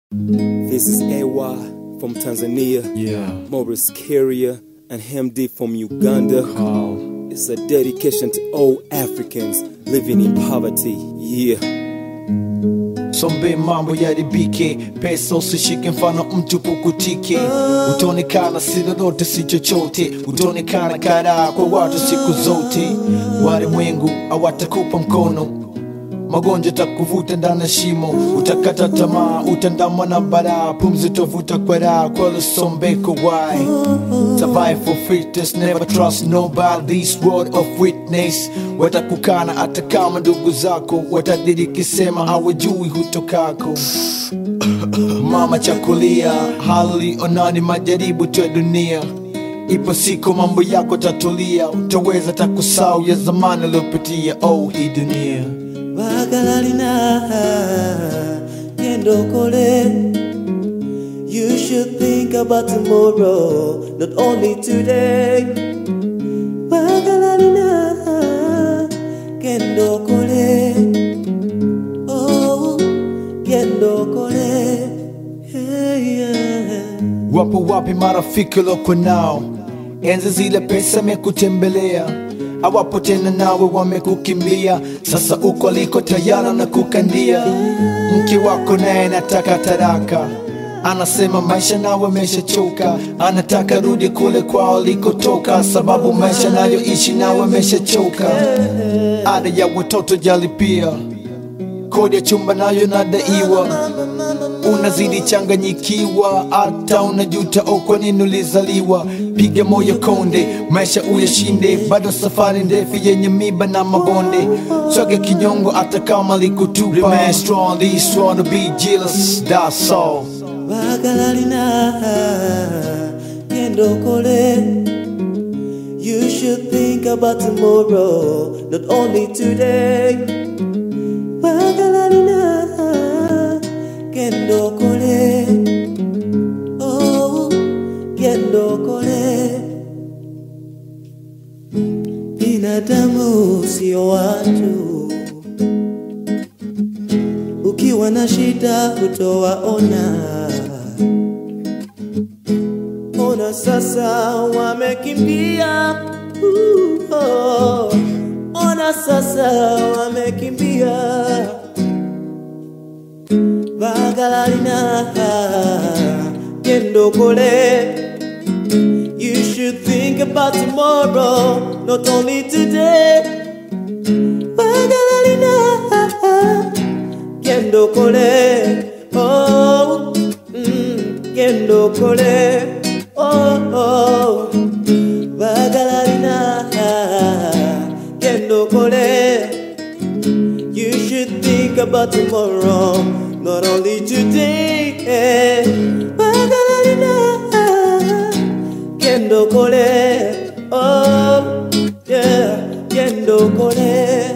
This is AY from Tanzania, Yeah. Morris Carrier, and Hemdi from Uganda. Call. It's a dedication to all Africans living in poverty. Yeah. Sombe mambo yaribike, pesa usishike, mfano mtu pukutike. Utaonekana si lolote si chochote, utaonekana karaa kwa watu siku zote. Walimwengu hawatakupa mkono, magonjwa takuvuta ndani ya shimo, utakata tamaa, utandamwa na baraa, pumzi utavuta kwa raha, kwa lusombeko why survive for fitness, never trust nobody, this word of witness. Watakukana hata kama ndugu zako watadiriki, sema hawajui hutokako. Mama chakulia, hali onani, majaribu tu ya dunia. Ipo siku mambo yako tatulia, utaweza takusau ya zamani uliopitia. Oh, hii dunia Bagalalina Yendokole You should think about tomorrow Not only today Bagalalina Kendokole Oh Kendokole Hey yeah Wapo wapi marafiki loko nao? Enzi zile pesa mekutembelea, hawapo tena nawe, wamekukimbia. Sasa uko aliko tayari na kukandia. Mke wako naye nataka taraka, anasema maisha nawe ameshachoka, anataka rudi kule kwao alikotoka, sababu maisha nayoishi nawe ameshachoka. Ada ya watoto jalipia, kodi ya chumba nayo nadaiwa unazidi changanyikiwa, hata unajuta oh, kwa nini ulizaliwa. Piga moyo konde, maisha uyashinde, bado safari ndefu yenye miba na mabonde. Soge kinyongo hata kama likutupa. Remain strong, be strong to be jealous, that's all. Bagalalina Yendokole You should think about tomorrow Not only today Bagalalina Kendokole Oh Kendokole Binadamu sio watu ukiwa na shida hutowaona. Ona sasa wamekimbia, uh, oh. Ona sasa wamekimbia. Bagalalina kendokole. You should think about tomorrow, not only today. Bagalalina kendo kole oh mm, kendo kole oh oh bagalarina kendo kole you should think about tomorrow not only today eh. bagalarina kendo kole oh yeah kendo kole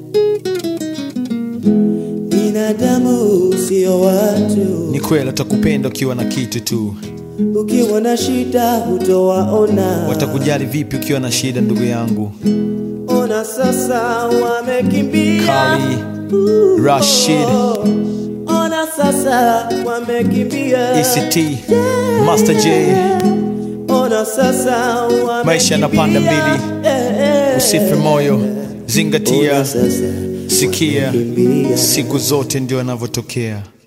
binadamu sio watu, Ni kweli watakupenda ukiwa na kitu tu, ukiwa na shida hutowaona. watakujali vipi ukiwa na shida, ndugu yangu? Ona sasa wamekimbia, Kali, Uh, Rashid. oh. Ona sasa wamekimbia, ECT, Master J, Ona sasa wamekimbia. Maisha yanapanda mbili. Eh, eh. usife moyo, Ona zingatia, sasa sikia, wamekimbia. siku zote ndio yanavyotokea.